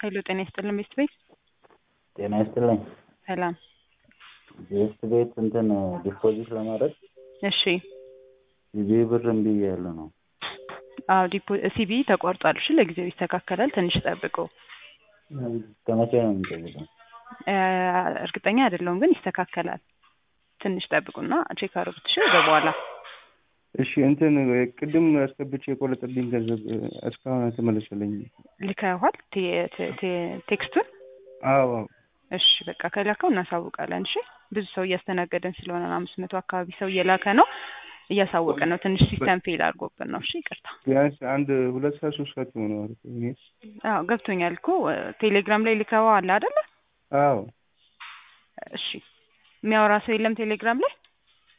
ሄሎ ጤና ይስጥልን ቤስት ቤት ጤና ይስጥልኝ። ሰላም። ቤስት ቤት እንትን ዲፖዚት ለማድረግ እሺ ሲቢ ብር እምቢ እያለ ነው። አዎ ዲፖ ሲቢ ተቋርጧል። እሺ ለጊዜው ይስተካከላል። ትንሽ ጠብቁ። ከመቼ ነው የሚጠይቀው? እ እርግጠኛ አይደለሁም ግን ይስተካከላል። ትንሽ ጠብቁና ቼክ አድርጉት። እሺ ወደ በኋላ እሺ እንትን ቅድም አስገብቼ የቆረጠብኝ ገንዘብ እስካሁን አልተመለሰልኝም። ልከዋል ቴ- ቴ- ቴ- ቴክስቱን? አዎ አዎ እሺ በቃ ከላከው እናሳውቃለን። እሺ ብዙ ሰው እያስተናገደን ስለሆነ ነው። አምስት መቶ አካባቢ ሰው እየላከ ነው እያሳወቅን ነው። ትንሽ ሲስተም ፌል አድርጎብን ነው። እሺ ይቅርታ። ቢያንስ አንድ ሁለት ሰዓት ሶስት ሰዓት ይሆነዋል። እኔ አዎ ገብቶኛል እኮ ቴሌግራም ላይ ልከዋ አለ አይደለ? አዎ እሺ የሚያወራ ሰው የለም ቴሌግራም ላይ